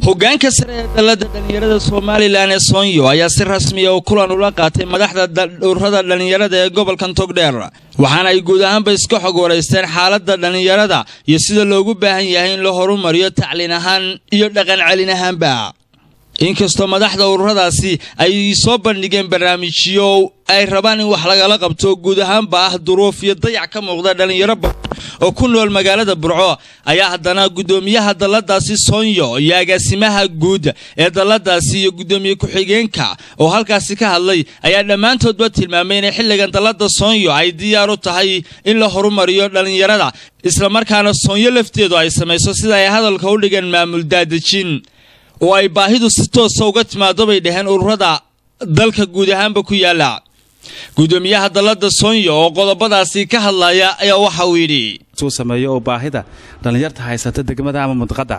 hogaanka sare ee dalladda dhallinyarada somalilan ee soonyo ayaa si rasmiya oo kulan ula qaatay madaxda dhowrada dhallinyarada ee gobolkan togdheer waxaana ay guud ahaanba iska xog waraysteen xaaladda dhallinyarada iyo sida loogu baahan yahay in la horumariyo tacliin ahaan iyo dhaqan celin ahaanba inkastoo madaxda ururadaasi ay soo bandhigeen barnaamijyo ay rabaan in wax lagala qabto guud ahaanba ah duruuf iyo dayac ka muuqda dhallinyaro badan oo ku nool magaalada burco ayaa haddana guddoomiyaha dalladaasi soonyo iyo agaasimaha guud ee dalladaasi iyo guddoomiye ku-xigeenka oo halkaasi ka hadlay ayaa dhammaantoodba tilmaamay inay xilligan dallada soonyo ay diyaar u tahay in la horumariyo dhallinyarada islamarkaana soonyo lafteedu ay samayso sida ay hadalka u dhigeen maamul daadejin oo ay baahidu si toosa uga timaado bay dhaheen ururada dalka guud ahaanba ku yaala guddoomiyaha dallada soonyo oo qodobadaasi ka hadlaya ayaa waxa uu yidhi suu sameeyo oo baahida dhallinyarta haysata degmada ama mudqadda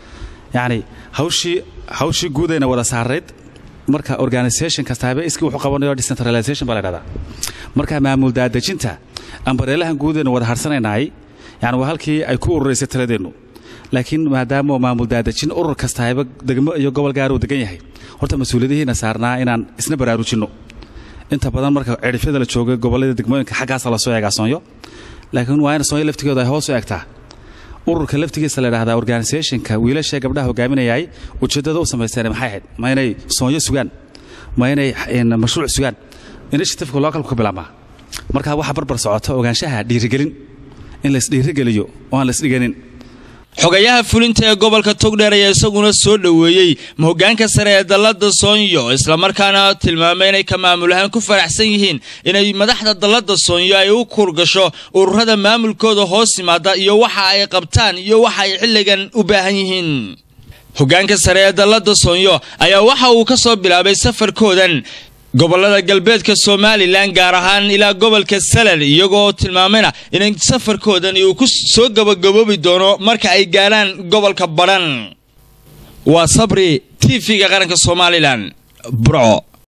yacni hawshii hawshii guudayna wada saarayd marka organisation kastaaba iskii wuxuu qabanayo decentralization baa la dhahdaa marka maamul daadejinta ambareelahan guudayna wada harsanaynaay yani waa halkii ay ku ururaysay taladeennu laakiin maadaama maamul daadejin urur kastaaba degmo iyo gobol gaar uu degan yahay horta mas-uuliyadihiina saarnaa inaan isna baraarujinno inta badan marka cidhifyada la jooga gobollada degmooyinka xaggaasa lasoo eegaa soonyo laakiin waa in soonyo laftigooda ay hoos u egtaa ururka laftigiisa la dhahdaa organisationka wiilashee gabdhaha hogaaminayay ujeeddada u samaysteen maxay ahayd ma inay soonyo sugaan ma inay mashruuc sugaan initiativeka localku ka bilaabmaa marka waxaa barbar socota ogaanshaha dhiirigelin in laisdhiirigeliyo oo aan laisdhiganin xogayaha fulinta ee gobolka togdheer ayaa isaguna soo dhoweeyey hogaanka sare ee dallada soonyo islamarkaana tilmaamay inay ka maamul ahaan ku faraxsan yihiin inay madaxda dallada soonyo ay u kurgasho ururada maamulkooda hoos yimaada iyo waxa ay qabtaan iyo waxa ay xilligan u baahan yihiin hogaanka sare ee dallada soonyo ayaa waxa uu ka soo bilaabay safarkoodan gobolada galbeedka somalilan gaar ahaan ilaa gobolka salal iyagoo tilmaamayna inay safarkoodani uu ku soo gabagaboobi doono marka ay gaadhaan gobolka badhan waa sabri t v-ga qaranka somalilan burco